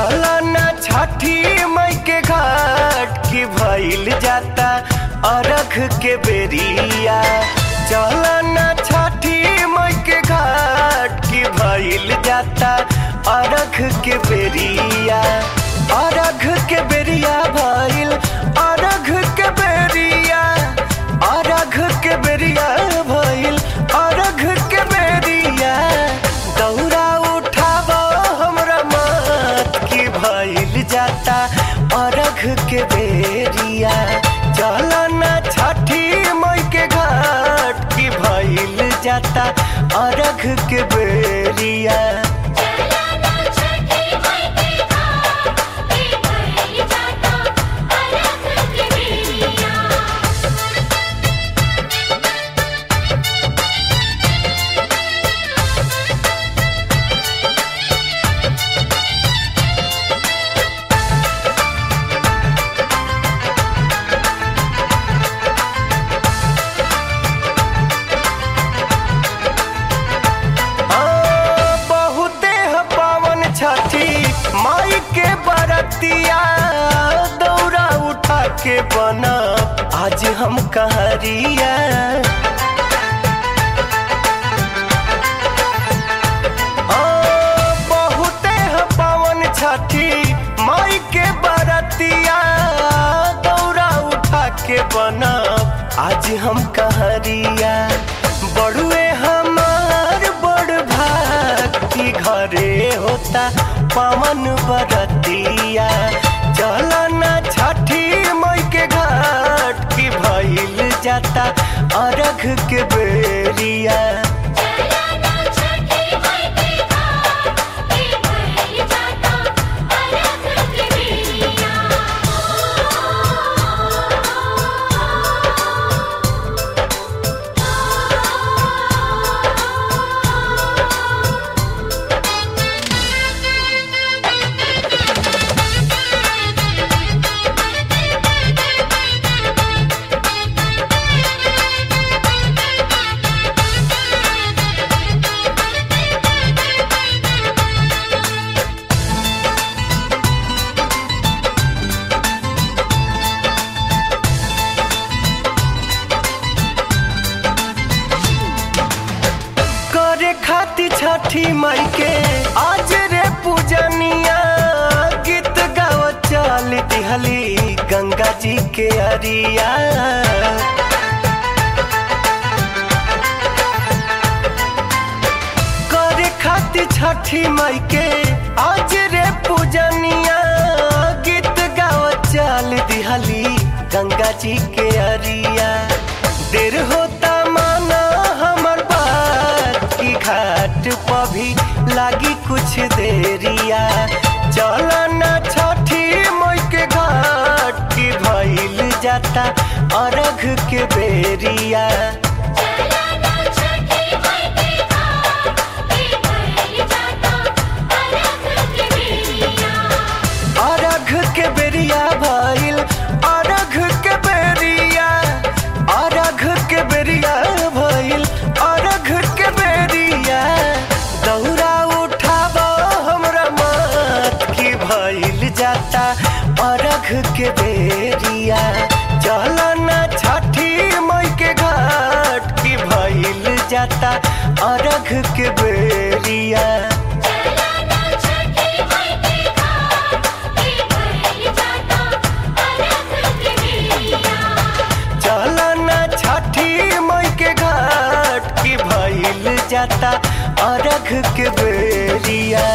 चला ना छठी मई के घाट की भइल जाता अरख के बेरिया चला ना छठी मई के घाट की भइल जाता अरख के बेरिया अरघ के बेरिया भइल अरघ के बेरिया अरघ के बेरिया भइल अरघ के बेरिया दौरा उठाब हमरा मत की भइल जाता अरघ के बेरिया चल ना छठी मई के घाट की भइल जाता अरघ के बेरिया चला छठी मई के घाट के भइल जाता अरघ के बेरिया हाँ, बहुते ह पावन छठी माई के बरतिया दौरा उठा के बना आज हम कहरिया हाँ, बहुते ह पावन छठी माई के बरतिया दौरा उठा के बना आज हम कहरिया बड़ुए हमार बड़ भाग की घरे होता पवन बरतिया चला ना छठी मई के घाट की भइल जाता अरघ के बेरिया चला छठी मई के घाट के भइल जाता अरघ के बेरिया करे खाती छठी मई के आज रे पूजनिया गीत गाव चल दिहली गंगा जी के अरिया करे खाती छठी मई के आज रे पूजनिया गीत गाव चल दिहली गंगा जी के अरिया देर होता माना हमर बात की घाट पर भी लागी कुछ देरिया चला ना छठी मई के घाट की भइल जाता अरघ के बेरिया चला छठी मई के घाट के भइल जाता अरघ के बेरिया अरघ के बेरिया भइल अरघ के बेरिया अरघ के बेरिया भइल अरघ के बेरिया दौरा उठाब हमरा मत की भइल जाता अरघ के बेरिया चल ना छठी मई के घाट की भइल जाता अरघ के बेरिया चला छठी मई के घाट के भइल जाता अरघ के बेरिया चल ना छठी मई के घाट की भइल जाता अरघ के बेरिया